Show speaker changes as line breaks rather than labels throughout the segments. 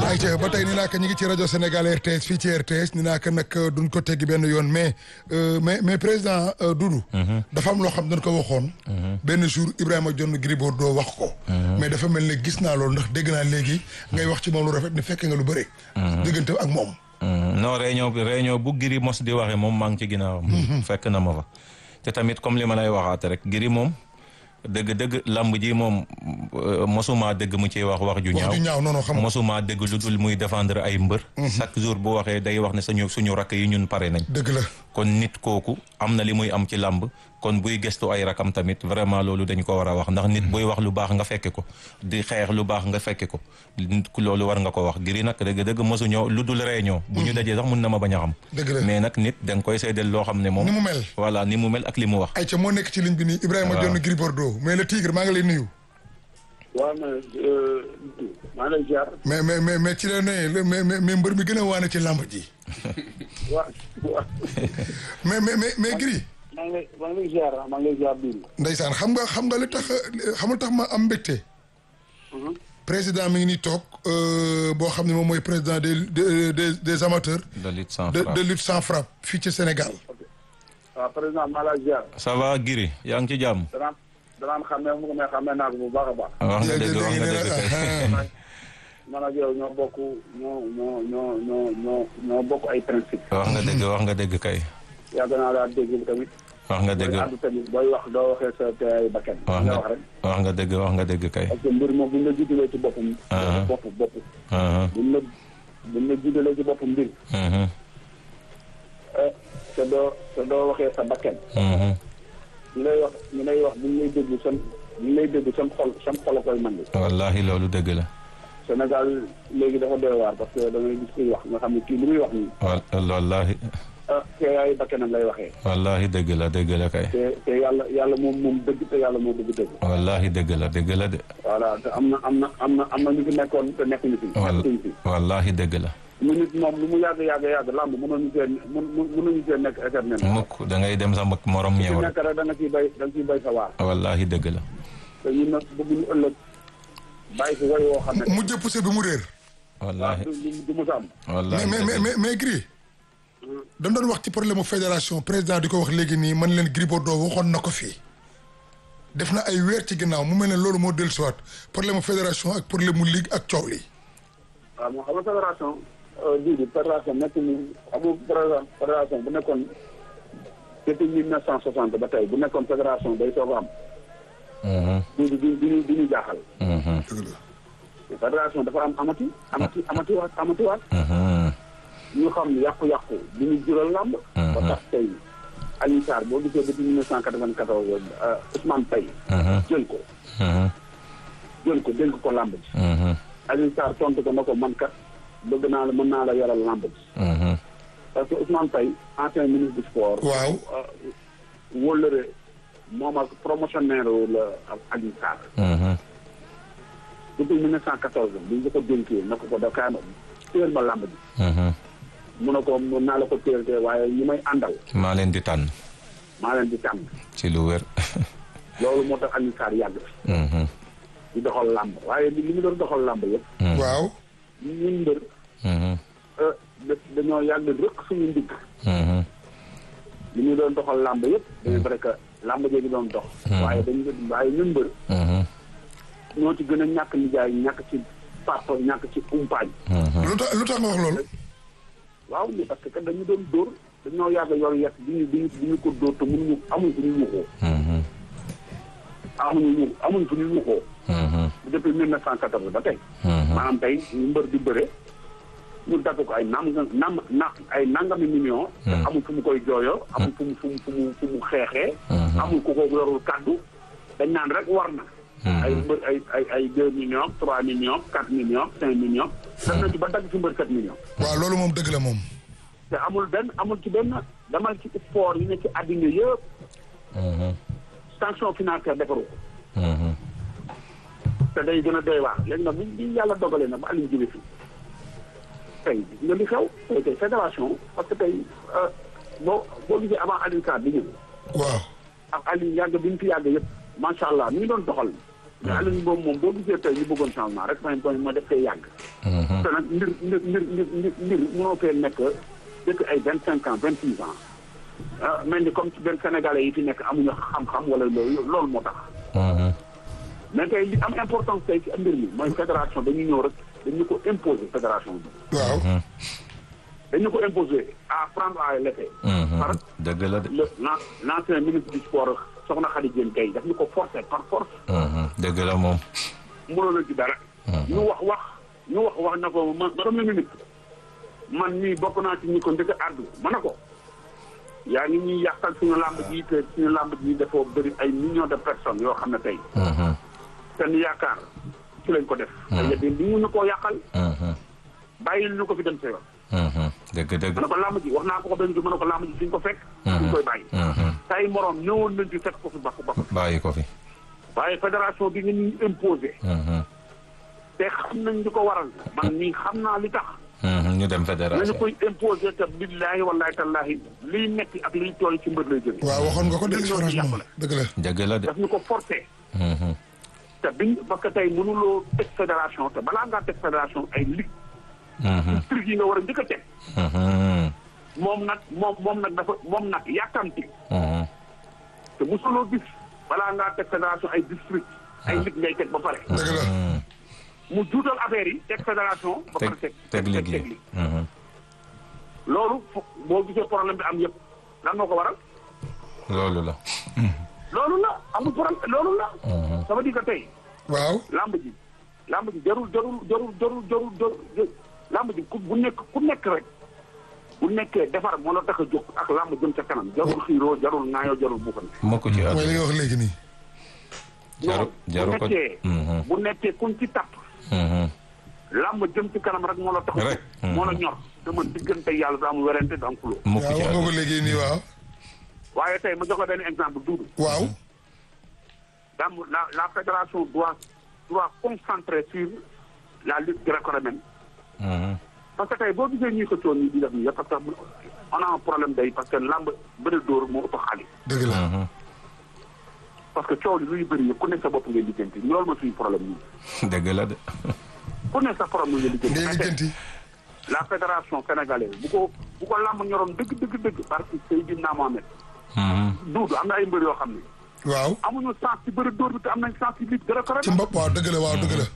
ayca ba tey ni naa ko ñu ngi ci rajo Sénégal RTS fii ci RTS ni naa ko nag duñ ko teggi benn yoon mais mais mais président Doudou. dafa am loo xam dañ ko waxoon. benn jour Ibrahima John Gris Bordeaux wax ko. mais dafa mel ne gis naa loolu ndax dégg naa léegi ngay wax ci moom lu rafet ni fekke nga lu bëre. diggante ak moom.
non réunion bi réunion bu Gris mos di waxee moom maa ngi ci ginnaawam. fekk na ma fa te tamit comme li ma lay waxaat rek Gris moom. dëgg dëgg lamb ji moom mosuma dëgg mu ciy wax wax ju ñaaw
wax ju ñaaw non non xam
mosuma dëgg lu dul muy défendre ay mbër chaque jour bu waxee day wax ne suñu suñu rakk yi ñun pare nañ
dëgg la
kon nit kooku am na li muy am ci lamb kon buy gestu ay rakam tamit vraiment loolu dañ ko war a wax ndax nit buy wax lu baax nga fekke ko di xeex lu baax nga fekke ko loolu war nga ko wax Gris nag dëgg dëgg mosuñoo lu dul réunion bu ñu dajee sax mun na ma bañ a xam
dëgg la
mais nag nit da nga koy seedeel loo xam ne moom
ni mu mel
voilà ni mu mel ak li mu wax
ayca moo nekk ci ligne bi nii Ibrahima John Gris Bordeaux mais le tigre maa ngi lay nuyu
waaw mais maa ngi lay ziar.
mais mais mais mais ci la ne mais mais mbër mi gën a waane ci làmb ji.
waaw waaw.
mais mais mais mais Gris.
maa ngi lay maa ngi lay ziar maa ngi lay ziar biir.
ndeysaan xam nga xam nga li tax xamul tax ma am mbégte. président mi ngi nii toog boo xam ne moom mooy président des des des amateurs.
de lutte sans
de
frappe
de lutte sans frappe fii ci Sénégal.
waaw président maa lay ziar.
ça va Gris yaa ngi ci jàmm.
danaa danaa xamee mu mais xamee naa ko bu baax a baax.
wax nga dëgg wax nga dëgg kay.
man ak yow ñoo bokk ñoo ñoo ñoo ñoo ñoo ñoo bokk ay principe.
wax nga dëgg wax nga dëgg kay.
yàgg naa laa dégg tamit.
wax nga dëgg
booy àddu tamit booy wax doo waxee sa te ay bakkan.
wax
nga
nga
wax rek.
wax nga dëgg wax nga dëgg kay.
parce que mbir moom buñ la jiitalee ci boppam.
Ah.
bopp bopp.
Mhm,
buñ la buñ la jiitalee ci boppam mbir.
mhm,
eh, te doo te doo waxee sa bakkan.
mhm.
ñu lay wax ñu lay wax buñ lay déglu seen buñ lay déglu seen xol seen xol a koy mën
wallahi loolu dëgg la.
Sénégal léegi dafa doy waar parce que da ngay gis kuy wax nga xam ne kii li muy wax nii
wal wallahi
ah te ay bakkanam lay waxee
wallahi dëgg la dëgg la kay.
te te yàlla yàlla moom moom dëgg te yàlla moo dëgg dëgg
wallahi dëgg la dëgg la de.
voilà te am na am na am na am na ñu fi nekkoon te nekkuñu fi
wal
nekkuñu fi
wallahi dëgg la.
mu nit moom lu mu yàgg yàgg yàgg làmb mënoonu cee mun mënuñu cee nekk éternel
mukk da ngay dem sa mag morom
ci
ñëw rek.
nekk rek da nga ciy bay da nga ciy bay sa waar
wallahi dëgg la.
te ñun nag bëgguñu ëllëg bàyyi fi way woo xam ne
mu jëpp se bi mu réer.
wallahi
du du du mos a am
wallahi
mais mais
dëgg
mais
la.
mais Gris. dañ doon wax ci problème mu fédération président di ko wax léegi nii man leen Gris Bordeaux waxoon na ko fii. def na ay weer ci ginnaaw mu mel ne loolu moo dellusiwaat problème mu fédération ak problème mu ligue ak coow li.
waaw moo xam nga fédération bii di fédération nekk ni amul fédération bu nekkoon depuis mille neuf cent soixante ba tey bu nekkoon fédération day soog a am
Mhm,
du du du ñu du ñu jaaxal
mhm,
dëgg la.
fédération dafa am amati amati amatiwaat amatiwaat
mhm.
ñu xam ne yàqu-yàqu du ñu jural làmb ba tax tey Alioune Sarr boo gisee depuis mille neuf cent quatre-vingt-quatorze Ousmane Paye
Mhm,
jël ko
mhm,
jël ko dénk ko làmb ji
mhm,
Alioune Sarr tontu ko na ko man kat bëgg naa la mën naa la yoral làmb ji
mhm.
parce que Ousmane Paye ancien ministre du sport
waaw.
wóllëre moom ak promotionnaire la ak Alioune Sarr
Mhm,
depuis mille neuf cent quatorze bi ñu ko dénkee na ko ko da kaay ma téel ma làmb ji
mhm.
mu ne ko mën naa la ko téel te waaye ñi may àndal
maa leen di tànn
maa leen di tànn
ci lu wér.
loolu moo tax Alioune Sarr yàgg fi
Mhm,
di doxal làmb waaye li li mu doon doxal làmb yëpp
mhm,
waaw.
ñun mbër
mhm,
euh, da- dañoo yàgg rëq suñu ndigg
mhm.
li ñu doon doxal làmb yëpp c'est vrai que làmb jooju doon dox waaye dañu waaye ñun mbër
Mhm,
ñoo ci gën a ñàkk nijaay ñàkk ci papa ñàkk ci umpaañ
mhm.
lu tax lu tax nga wax loolu.
waaw mais parce que kat dañu doon dóor dañoo yàgg yor yet di ñu di ñu di ñu ko dóor te mënuñu amuñ fu ñu yuuxoo
Mhm,
amuñu ñu amuñ fu ñu yuuxoo
mhm,
depuis mille neuf cent quatorze ba tey
mhm.
maanaam tey ñu mbër di bëre ñu dagg ko ay nam nam na ay nangami million te amul fu mu koy jooyoo amul fu mu fu mu fu mu fu mu xeexee amul ku ko yorul kaddu dañ naan rek war na ay mbër ay ay ay deux millions trois millions quatre millions cinq millions dem na ci ba dagg ci mbër sept millions
waaw loolu moom dëgg la moom.
te amul benn amul ci benn damal ci sport yi ne ci àddina yëpp
Mhm,
sanction financière defaru ko
mhm.
te day gën a doy waar léegi nag bi bi yàlla dogalee na ba Aliou jóge fi tey gis nga li xew tey tey fédération parce que tey euh, boo boo gisee avant Aliou Sarr di ñëw
waaw.
ak Aliou yàgg bi ñu fi yàgg yëpp macha allah mi ngi doon doxal mais Alioune boobu moom boo gisee tey ñu bëggoon changement rek mooy mooy mooy def koy yàgg. te nag mbir mbir mbir mbir mbir mbir mënoo fee nekk dëkk ay vingt cinq ans vingt six ans ah mel ni comme ci benn sénégalais yi fi nekk amuñu xam-xam wala loolu loolu moo tax. mais tey li am importance tey ci mbir mi mooy fédération dañu ñëw rek dañu ko imposer fédération bi.
waaw
dañu ko imposer à prendre à l'effet. par
dëgg la de.
le l'an- l'ancien ministre du sport soxna Khady Diène Gaye daf ñu ko forcer par force.
dëgg la moom.
mënoon na ci dara. ñu wax wax ñu wax wax na ko man premier ministre man mii bokk naa ci ñi ko njëkk a àddu ma ne ko yaa ngi ñuy yàqal suñu làmb ji te suñu làmb ji dafa bëri ay millions de personnes yoo xam ne tey seen yaakaar ci lañ ko def. te yéen li ñu koo yàqal bàyyil ñu ko fi dem sa yoon.
dëgg dëgg.
ma ne ko làmb ji wax naa ko ko benn jour ma ne ko làmb ji fi ñu ko fekk. ñu koy bàyyi. say moroom ñëwoon nañ ci fekk ko fi bakk bakk.
bàyyi ko fi.
waaye fédération bi nga ñuy imposé. te xam nañ li ko waral. man nii xam naa li tax.
ñu dem
nañu
fédération.
koy imposé te billaahi wallaahi tallaahi liy metti ak liy tooy ci mbër lay jógee.
waaw waxoon nga ko de
ñun ñoo ci
franchement
yàqule.
dëgg la
dëgg la de.
daf ñu ko forcé. te biñ parce que tey mënuloo teg fédération te balaa ngaa teg fédération ay ligue. truc yi nga war a njëkk a teg. moom nag moom moom nag dafa moom nag yàkkamti. te mosuloo gis balaa ngaa teg fédération ay district ay ligue ngay teg ba pare.
dëgg la
mu juutal affaire yi teg fédération. ba
teg
pare teg
teg liggéey.
loolu fo boo gisee problème bi am yëpp lan moo ko waral.
loolu la.
loolu la amul problème loolu la. ça veut dire que tey
waaw
lamb ji lamb ji jarul jarul jarul jarul jarul jarul lamb ji ku bu nekk ku nekk rek bu nekkee defar moo la tax a jóg ak lamb jëm ca kanam jarul xiiroo jarul ŋaayoo jarul buuxante.
mokk ci
mooy li
àdduna.
nga wax léegi nii
jaru jaru
bu
ko.
nekkee bu nekkee kuñ ci tapp lamb jëm ci kanam rek moo la tax a
Rek.
jóg moo la ñor te man diggante yàlla du am werante du am xuloo
mokk
waaw
ci
wax nga ko
àdduna.
léegi nii waaw
waaye tey ma jox la benn exemple duudu
waaw
dam la la fédération doit doit concentrer sur la lutte gréco-romaine parce que tey boo gisee ñuy xëccoo nii di def nii yëpp parce que on a un problème day parce que lamb bëri dóor moo ëpp xaalis
dëgg la
parce que coow li luy bëri yëpp ku nekk sa bopp ngay lijjanti loolu ma suñu problème nii
dëgg la de.
ku nekk sa problème ngay lijjanti
ngay
mais tey
lijjanti
la fédération sénégalaise bu ko bu ko lamb ñoroon dëgg dëgg dëgg parce que Seydina Mohamed duudu am na ay mbër yoo xam ne
waaw
amuñu sens ci bëri dóor bi te am nañ sens ci lutte
ci
gréco-romaine
mbopp waaw dëgg la waaw dëgg la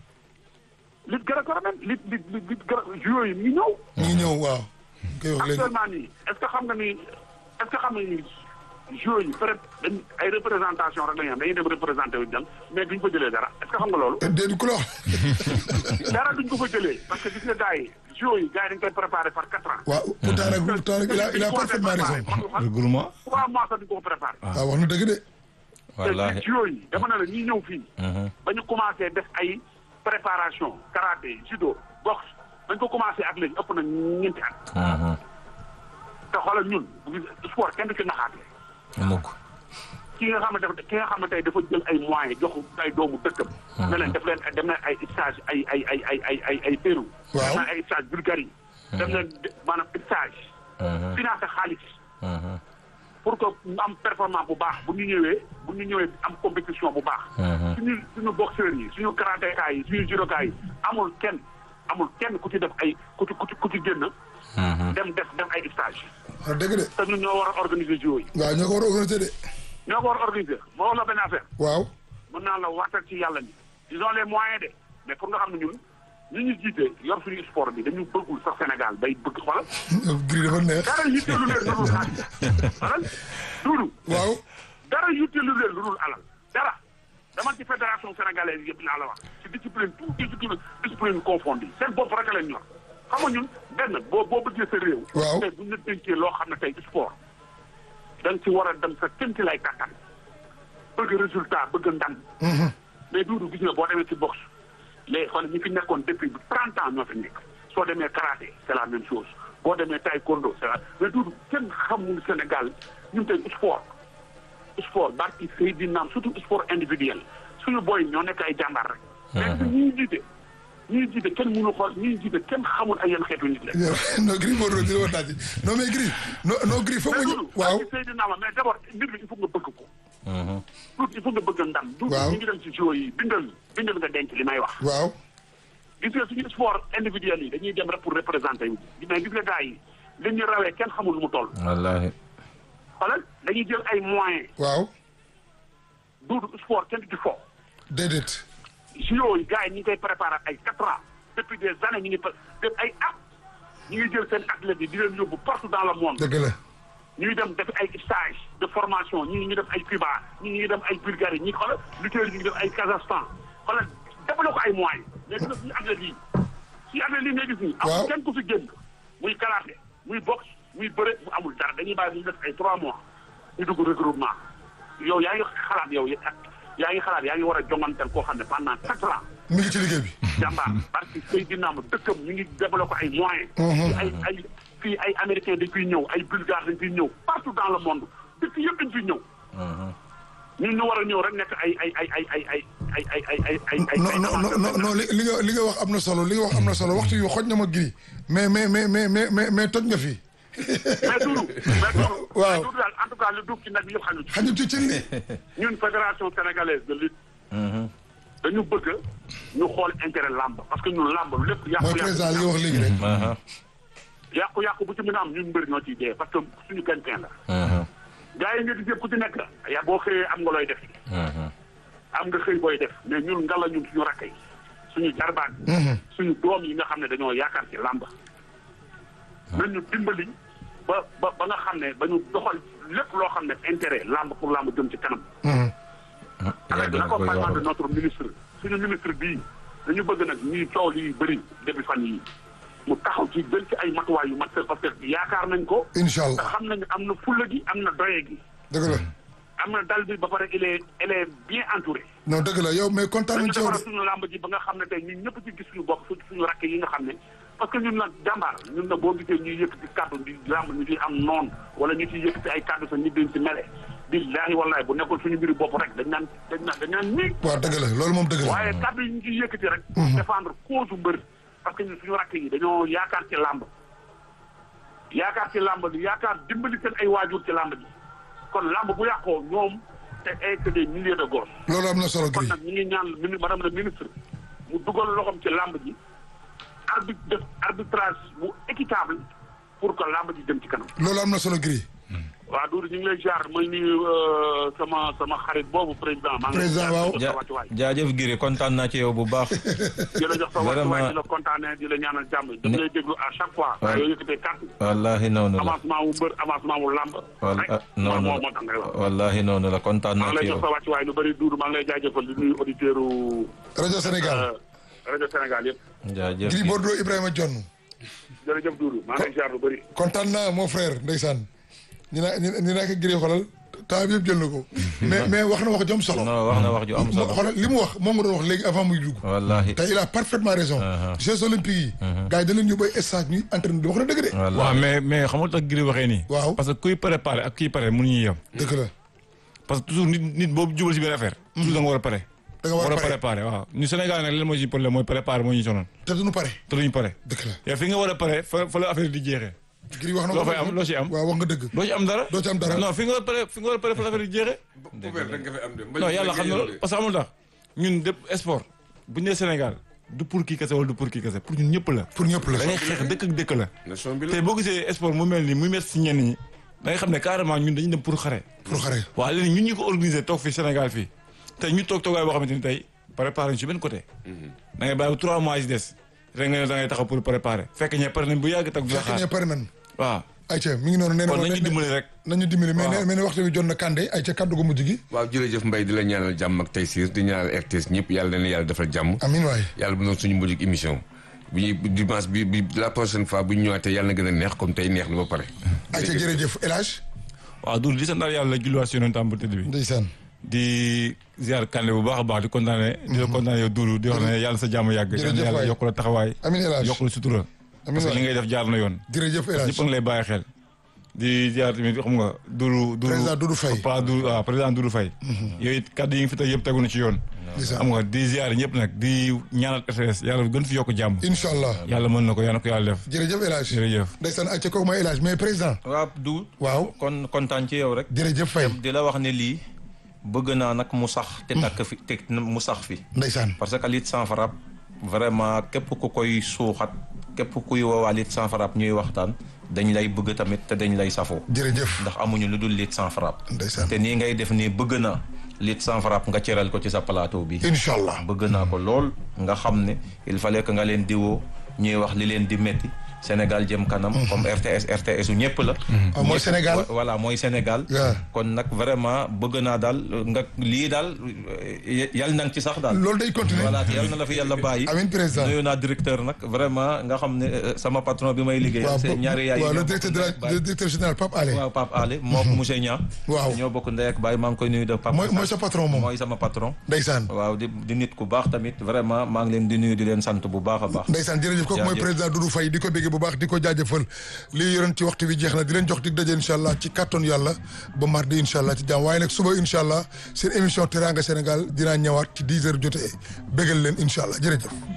lutte gréco-romaine lutte lutte lutte lutte gré- juillet yi ñu ñëw
ñu ngi ñëw waaw koy wax léegi
actuellement nii est ce que xam nga ni est ce que xam nga ni joueurs yi peut être dañ ay représentation rek la ñu am dañuy dem représenté wu dem mais duñ ko jëlee dara est ce que xam nga loolu.
déedéet ku la wax
dara duñ ko fa jëlee parce que gis nga gars yi joueurs yi gars yi dañ koy préparé par quatre ans.
waaw pourtant nag pourtant nag il a il a parfaitement raison
regroupement.
trois mois sax duñ ko fa préparé.
waaw wax na dëgg de
wallaahi.
te joueurs yi dama ne la ñuy ñëw fii. ba ñu commencé def ay préparation karaté judo boxe bañ ko commencé ak léegi ëpp na ñeenti at. te xoolal ñun bu gis sport kenn du ci naxaate.
mukk.
ki nga xam ne dafa ki nga xam ne tey dafa jël ay moyens jox ay doomu dëkkam. ne leen def leen dem na ay stage ay ay ay ay ay ay ay Pérou.
Waaw.
dem na ay stage Bulgarie. dem na maanaam stage. financé xaalis. pour que ñu am performance bu baax bu ñu ñëwee bu ñu ñëwee am compétition bu baax. suñu suñu boxeurs yi suñu karatéka yi suñu judoka yi amul kenn amul kenn ku ci def ay ku ci ku ci ku ci génn. dem def def ay stage.
wax dëgg de
te ñun ñoo war a organiser jiw yi.
waaw ñoo ko war a organiser de
ñoo ko war a organiser moo wax la benn affaire.
waaw
mën naa la waatal ci yàlla ni ils ont les moyens de mais pour nga xam ne ñun ñi ñu jiite yor suñu sport bi dañu bëggul sax Sénégal bay bëgg xoolal
gris dafa neex
dara yitteelu leen lu dul xaalis xoolal duudu
waaw
dara yitteelu leen lu dul alal dara dama ci fédération sénégalaise yëpp laa la wax ci discipline tout discipline discipline confondue seen bopp rek leen ñor xam nga ñun benn boo boo bëggee sa réew
Waaw.
tey bu ñu la dénkee loo xam ne tey sport da nga ci war a dem sa kémti lay kàttan bëgg résultat bëgg ndam mais duudu gis nga boo demee ci boxe les xool ñi fi nekkoon depuis trente ans ñoo fi nekk soo demee karaté c'est la même chose boo demee taekwondo c'est la mais duudu kenn xamul Sénégal ñun tey sport sport barki Seydina surtout sport individuel suñu boy ñoo nekk ay jàmbaar rek mais ñuy jiite ñuy jiite kenn mënu xool ñuy jiite kenn xamul ay yenn xeetu nit la
non gris Bordeaux dina ma tàcc non mais gris non non gris foog
mais
nga ñu
duudu
waaw
barki Seydina ma mais d'abord mbir bi il faut nga bëgg ko tuuti il faut nga bëgg ndam. du
Waaw.
ñu ngi dem ci JO yi bindal bindal nga denc li may wax.
waaw
gis nga suñu sport individuel yi dañuy dem rek pour représenter wu mais gis nga gars yi li ñu rawee kenn xamul lu mu toll.
wallaahi
xoolal dañuy jël ay moyens
waaw
du sport kenn du ci fo.
déedéet
JO yi gars yi ñu ngi koy préparé ay quatre ans depuis des années ñu ngi pa- def ay at ñu ngi jël seen athlètes yi di leen yóbbu partout dans le monde.
dëgg la
ñuy dem def ay stage de formation ñii ñu def ay Cuba ñii ñu dem ay Bulgarie ñi xoolal lutteurs yi ñu def ay Kazakhstan xoolal defaloo ko ay moyens mais gis nga suñu athlètes yi suñu athlètes yi ngay gis nii.
Waaw.
amul kenn ku fi génn muy karaté muy boxe muy bëre mu amul dara dañuy bàyyi ñu def ay trois mois ñu dugg regroupement yow yaa ngi xalaat yow yaa ngi xalaat yaa ngi war a jonganteel koo xam ne pendant quatre ans.
mi ngi ci liggéey bi
jàmbaar parce que Seydina ma dëkkam ñu ngi développé ay moyens. fii ay ay fii ay américains dañ fiy ñëw ay bulgares dañ fiy ñëw partout dans le monde dëkk yëpp dañ fiy ñëw. ñun ñu war a ñëw rek nekk ay ay ay ay ay ay ay ay ay ay ay ay.
non non non non non li li nga li nga wax am na solo li nga wax am na solo waxtu yu xoj na ma giri mais mais mais mais mais mais mais toj nga fi
mais Doudou mais Doudou.
Waaw.
mais Doudou daal en tout cas lu duuf ci nag bi yëpp xañu ci.
xajul ci cin li
ñun fédération sénégalaise de lutte. dañu bëgg ñu xool intérêt làmb parce que ñun làmb lépp.
mooy
yàqu
président li nga wax léegi rek
aha
yàqu yàqu bu ci mën a am ñun mbër ñoo ciy dee parce que suñu gagne-pain la.
aha
gars yi nga gis yëpp ku ci nekk yaa boo xëyee am nga looy def.
aha
am nga xëy booy def mais ñun nga la ñun suñu rakk yi suñu jarbaat suñu doom yi nga xam ne dañoo yaakaar ci làmb nañu dimbali ba ba ba nga xam ne ba ñu doxal lépp loo xam ne intérêt làmb pour làmb jëm ci kanam avec
yàgg na koy
l'accompagnement de
wax
notre ministre suñu ministre bii dañu bëgg nag ñuy coow li bëri depuis fan yi mu taxaw ci jël ci ay matuwaay yu mat sëkk parce que yaakaar nañ ko
incha
te
allah
xam nañ am na fulla gi am na doye gi
dëgg la
am na dal bi ba pare il est il est bien entouré
non dëgg la yow mais kontaan
dañu
nañ ci yow
defara
de
suñu làmb ji ba nga xam ne tey ñun ñëpp ci gis suñu bopp su suñu rakk yi nga xam ne parce que ñun nag jàmbaar ñun nag boo gisee ñuy yëkkati kàddu di làmb ñu ciy am noon wala ñu ciy yëkkati ay kàddu sax nit dañ ci mele billaahi wallaahi bu nekkul suñu mbiri bopp rek dañ naan dañ naan dañ naan nii
waaw dëgg la loolu moom dëgg la
waaye kàddu yi ñu ciy yëkkati rek défendre cause mbër parce que ñun suñu rakk yi dañoo yaakaar ci làmb yaakaar ci làmb bi yaakaar dimbali seen ay waajur ci làmb bi kon làmb bu yàqoo ñoom te ay que des milliers de gosses
loolu am na solo
kon
giri
nag ñu ngi ñaan mini madame la ministre mu dugal loxoom ci làmb ji arbitre def arbitrage bu équitable pour que làmb ji jëm ci kanam.
loolu am na solo giri
waaw Doudou ñu ngi lay jaar may nuyu sama sama xarit boobu président. maa ngi lay
Président,
jaar
waaw.
di la jox sa wàccuwaay.
jaajëf Giri kontaan naa ci yow bu baax
di la jox sa wàccuwaay
Vraiment.
di la kontaanee di la ñaanal jàmm. dama lay déglu à chaque fois.
Ouais.
yoo yëkkatee carte
wallahi noonu la
avancement wu mbër avancement wu làmb.
wal
rek
ah,
moo
noonu
moo
la
moo tax ngay wax.
wallahi noonu la kontaan
maa
naa
ngi
ci
lay jox
yow
sa wàccuwaay lu bëri Doudou maa ngi lay jaajëfal di nuyu auditeurs
rajo Sénégal
rajo Sénégal yëpp.
jaajëf
Gris Bordeaux Ibrahima Jonn
jërëjëf Doudou maa ngi lay jaar lu bëri.
kontaan naa mon frère ndeysaan ñu naa ñu naa ko Gris xoolal temps bi yëpp jël na ko mais mais wax na wax jom solo
non wax na wax ju am
moo
solo
xoolal li mu wax moom nga doon wax léegi avant muy dugg
wallahi
te il a parfaitement raison Jeux olympiques yi gars yi da leen ñu bay stage ñuy entraîné di wax na dëgg de
wallahi
waaw mais mais xam nga tax Gris waxee nii.
Waaw.
parce que kuy préparé ak kuy pare mënuñu yem.
dëgg la
parce que toujours nit nit boobu jubal si benn affaire. toujours da nga war a pare.
da nga war a pare
préparé waaw ñu Sénégal nag leen mooy si problème mooy préparé moo ñu sonoon
te duñu pare
te duñu pare.
dëgg la
yow fi nga war a pare fa fa la affaire di jeexee.
Gris wax na
loo
ko
fay am loo ci am.
waaw wax nga dëgg
doo ci am dara.
doo ci am dara.
non fi nga war a pare fi nga war a pare fa la affaire di jeexee.
Poubelle rek nga fi am de.
non yàlla xam na loolu parce que amul tax ñun dépp sport bu ñu nee Sénégal du pour kii kese wala du pour kii kese pour ñun ñëpp la.
pour ñëpp la
da ngay xeex dëkk ak dëkk la.
nation bi
te
la.
boo gisee sport mu mel ni muy métti si ñenn ñi da nga xam ne carrément ñun dañu dem pour xare.
pour xare
waaw léegi ñun ñu ko organisé toog fii Sénégal fii te ñu toog toogaay boo xamante ni tey préparé ñu si benn côté. da ngay bàyyi ba trois mois yi si des rek nga ne da ngay taxaw pour préparer fekk ñee pare nañ bu yàgg tag du la
fekk ne
xaar
pare nan
waaw
ayca mi ngi noonu nee na
kon
ma-
nañu dimbali rek.
nañu dimbali mais
Waaw.
nee mais ne waxtu bi jot na Kandé ayca kaddu gu mujj gi
waaw jërëjëf Mbaye di la ñaanal jàmm ak taysiir di ñaanal RTS ñëpp yàlla na yàlla defal jàmm.
amin waay
yàlla bu doon suñu mujj émission bu ñuy dimanche bi bi la prochaine fois bu ñu ñëwaatee yàlla na gën a neex comme tey neex na ba pare.
ayca jërëjëf El Hadj
waaw Doudou di sant yàlla julliwaat si yonentam bu tëdd bi
ndeysaan
di ziar Kandé bu baax a baax di kontaane di la kontaane yow Doudou di wax ne yàlla sa jàmm yàgg
Jërëjëf
yàlla
waay.
yokk la taxawaay
amin El Hadj
yokk la sutura
Amiin
parce que
waay.
li ngay def jaar na yoon
jërëjëf El Hadj
ñëpp a ngi lay bàyyi xel di ziar tamit xam nga Doudou Doudou
Président Doudou Faye.
Papa Doudou waaw président Doudou Faye yooyu it kaddu yi nga fi teg yëpp tegu na ci yoon
ndeysaan
xam nga di ziar ñëpp nag di ñaanal RTS yàlla gën fi yokk jàmm
incha allah
yàlla mën na ko yàlla na ko yàlla def
jërëjëf El Hadj
jërëjëf
ndeysaan ayca kooku mooy El Hadj mais président
waaw du
waaw
kon kontaan ci yow rek
jërëjëf Faye
di la wax ne lii bëgg naa nag mu sax te takk fi te mu sax fi
ndeysaan
parce que lutte sans frappe vraiment képp ku koy suuxat képp kuy woowaa lutte sans frappe ñuy waxtaan dañ lay bëgg tamit te dañ lay safoo
jërëjëf
ndax amuñu lu dul lutte sans frappe
ndeysaan
te nii ngay def nii bëgg naa lutte sans frappe nga cëral ko ci sa plateau bi
incha allah
bëgg naa ko lool nga xam ne il fallait que nga leen di woo ñuy wax li leen di métti Sénégal jëm kanam comme RTS RTS u ñëpp la
Ah, mooy
Ñëpp-
Sénégal.
wa- voilà mooy Sénégal
waaw
kon nag vraiment bëgg naa daal nga lii daal eh, yal na nga ci sax daal
loolu day continuer
voilà te yal na la fi yàlla bàyyi
amiin président
nuyu naa directeur nag vraiment nga xam ne eh, sama patron bi may liggéey
waaw
c'est ñaari yaay yi
waaw le
ñoo
directeur
bokk
de la
ndey ak baay.
le directeur général Pape Alé
waaw Pape Ale moo ko monsieur Niang
waaw
ñoo bokk ndey ak baay maa ngi koy nuyu de Pape
mooy mooy sa patron moom
mooy sama patron
ndeysaan
waaw di di nit ku baax tamit vraiment maa ngi leen di nuyu di leen sant bu baax a baax
ndeysaan jërëjëf kooku mooy
Jaajëf.
président Doudou Faye di ko béggee bu baax di ko jaajëfal lii yoroon ci waxtu bi jeex na di leen jox dig daje incha allah ci kàttan yàlla ba mardi incha allah ci jàmm waaye nag suba incha allah seen émission Teranga Sénégal dinaa ñëwaat ci 10 heures jotee béggal leen incha allah jërëjëf